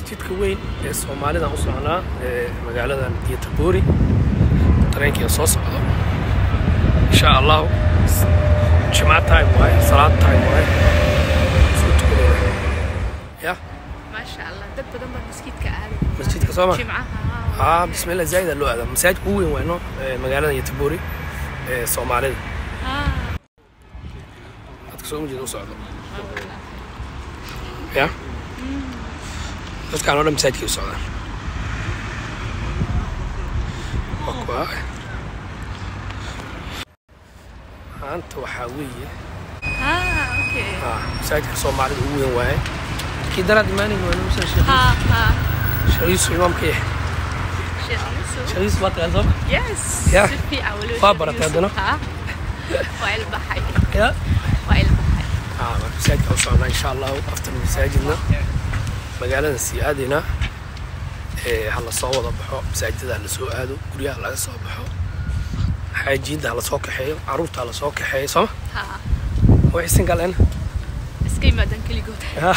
masjidka weyn ee soomaalidaan u socnaa ee magaaladan geetaboori tareenkiia soo socdo insha allahu jimca time waaye salaad time waaye soo tukanayna ya maasha allah dad badan baa masjidka aaday masjidka soo ma jimcaha haa bismillah zaa'id aa loo aadaa masaajidka ugu weyn waayno ee magaaladan geetaboori ee soomaalida dadka soo majeeda u socdo ya dadkaan oo dhan masaajidkay u socdaan waa kuwa maanta waxaa weeye okay ah, masaajidka soomaalida ugu weyn waaye kii daraad imaanin waa nuusan sheekh ha ha sheekh yuusuf imaamka yahay sheekh yusuf sheekh yuusuf waa taqaan sooma yes Yeah. si fiican weliba Waa sheekh baratay Yusuf. haddana? Ha. waa ilbaxay ya waa ilbaxay ah marka masaajidka u socnaa insha allahu after masaajidna magaaladan sii aadaynaa ee ha la soo wada baxo masaajidada ha la soo aado guryaha laga soo baxo xaajiinta ha la soo kaxeeyo caruurta ha la soo kaxeeyo sooma ha way isin galeen iska yimaadaan keligood Ya.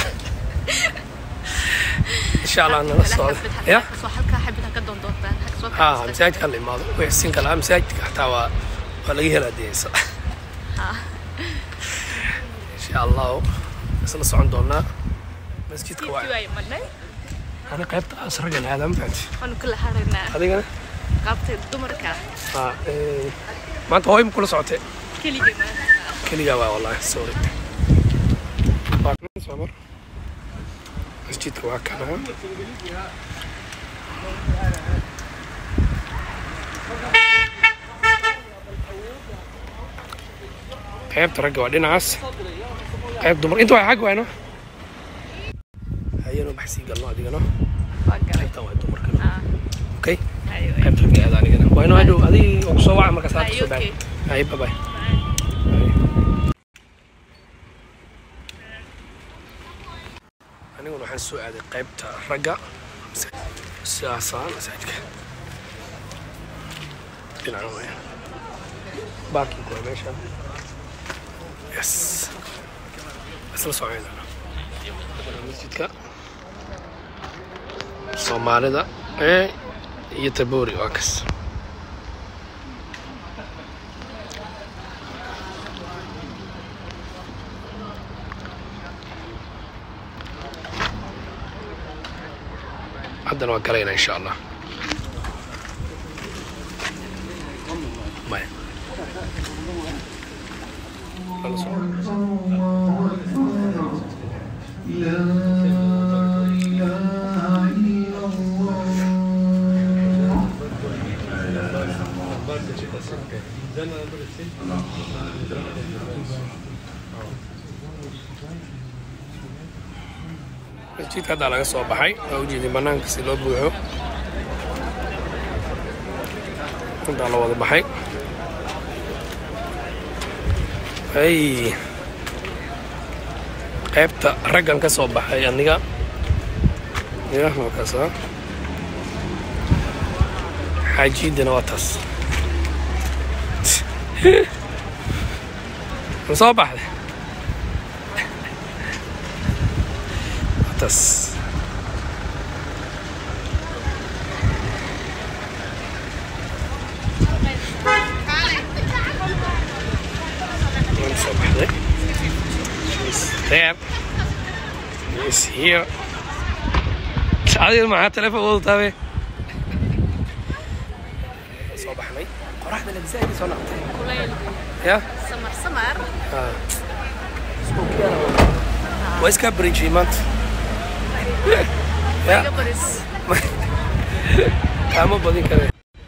insha allah nala socda ya soo halkaa xabid ka doondoontaan haka soo ha kaxaysta. masaajidka hala imaado way isin kalaa masaajidka xataa waa waa laga helaa diyeysa Ha. insha allahu isla socon doonaa masjidka waa Masjidkii waa imanay ana qaybta asragan aadam fahanti waanu kala haraynaa adigana qaabta dumarka ha ee, maanta hooy ma kula socotee keligay maanta keligaa waa wallahi sorry waa kan soo mar masjidka waa kana qaybta ragga waa dhinacaas qayb dumar inta waa xag waayno hayano baxsii galno adigana waa galay qaybtan waa dumarkana ha okay ayo qaybta ragga aada anigana waa inoo hadhow adii oo kusoo waca marka saad Ayo, kusoo okay. baa hay bye bye aniguna waxaan soo aaday qaybta ragga sidaasaan masaajidka dhinaca waaya baarkinku waa meesha yes isla soconayna masjidka soomaalida ee iyo taboori waa kas haddana waa galayna insha allah maya Lala socdo. masjidka haddaa laga soo baxay waa ujeedin banaanka si loo buuxo intaa la wada baxay hay qaybta raggan ka soo baxay aniga ya waa kaasa xaajiidina waa taas ma soo baxday waa taas waan soo baxday She's there. She's here. adiga maxaa telefoon wadataa be soo baxnay qoraxda labisaaidii soo naqtay kulayl ya samar samar waa iskaa barijiyey maanta ya iga baris kaama badin kare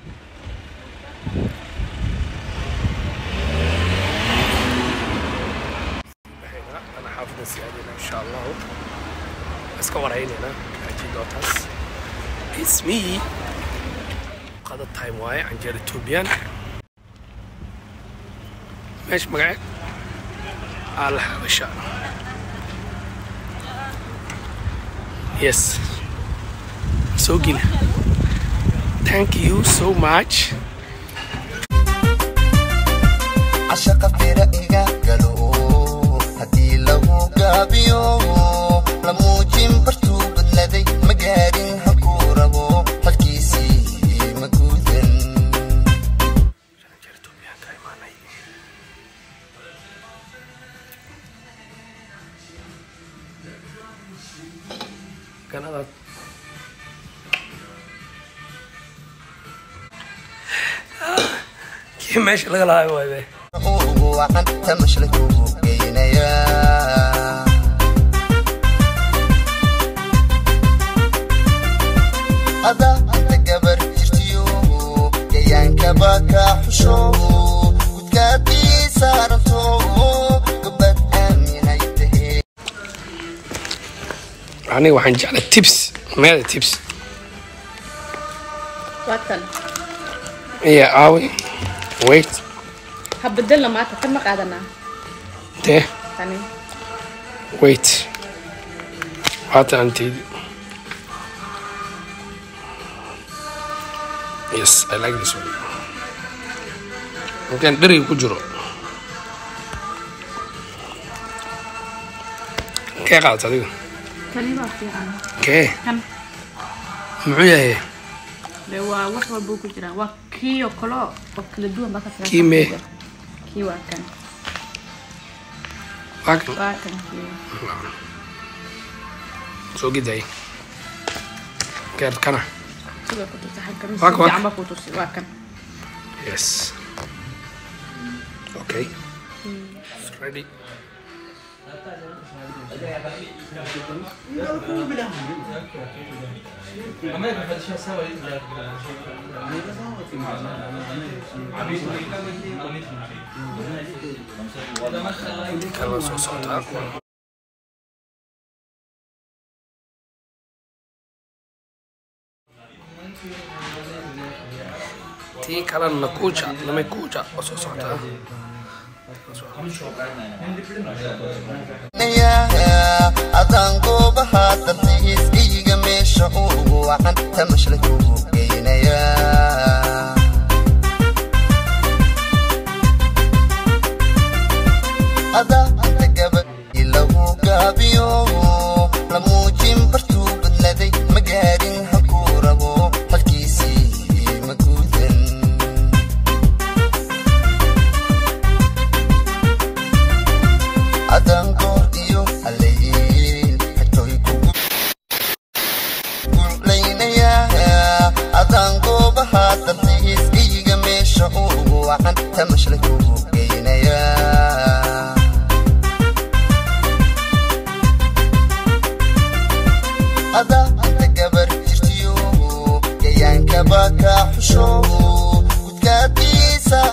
ana xaafida sii aadayna insha allahu iska waraynayna xaaji dootaas it's me qada time waaye canjeer ethoobiyan meesha magaceed al xabasha yes soo geli thank you so much cashaqa bira iga galo haddii lagu gaabiyo la muujin bartuu badladay magaa ganadaad kii meesha laga lahaayo waay be ugu wacan tamashla kugu geynaya ada inta gabar jirtiyo gayaankaba ka xusho gudkaadii saaranto gabad aaminay tahee aniga waxaan jeclay tips meeda tips waa tan iya aawi wait ha bedelna maanta tan ma qaadanaa dee tani wait waata anteydi yes i like this one intaan dheriga ku jiro kee qaadata adiga tani waa fiican kee kan muxuu yahay de waa wax walbuu ku jiraa waa kii oo kale oo kala duwan baa ka fiican Kii mee? kii waa kan waa kan waa kan kii soo giday keer kana sidoo ku tusi xagga mise Waa kan, waa fiican baa ku tusi waa kan yes okay It's ready kala soo socotaa tii kalena nakuja lamekuja oo soo socotaa adaan goobaha dalxiis iyiga meesha ugu wacan tamashla kugu geynaya ada inta gabad ilagu gaabiyo la muujin bartuu badladay ma gaarin halkuu rabo halkiisii ma guudan adan goor iyo haleyn xigtoy kugu gulaynaya adan goobaha dalxiis iyiga meesha ugu wacan tamashla kugu geynaya ada inta gabar jirtiyo gayaankaba ka xusho gudkaadiisa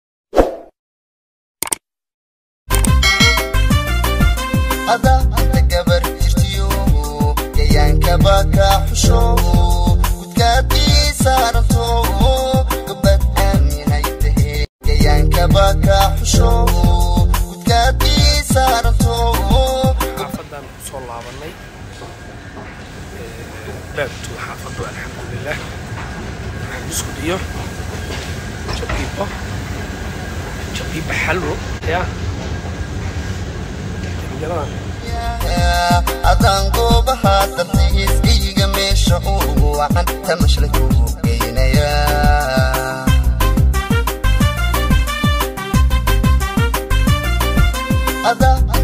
ada inta gabar jirtiyo gayaankaba ka xusho gudkaadii saaranto gabad aaminay tahee gayaankaba ka xusho gudkaadii saaranto xaafadan kusoo laabanay baabtu xaafadu alxamdulilah buskud iyo jabiibo jabiibo xalwo ya jabigaladan adaan goobaha dalxiis iyiga meesha ugu wacan tamashla kugu geynaya ada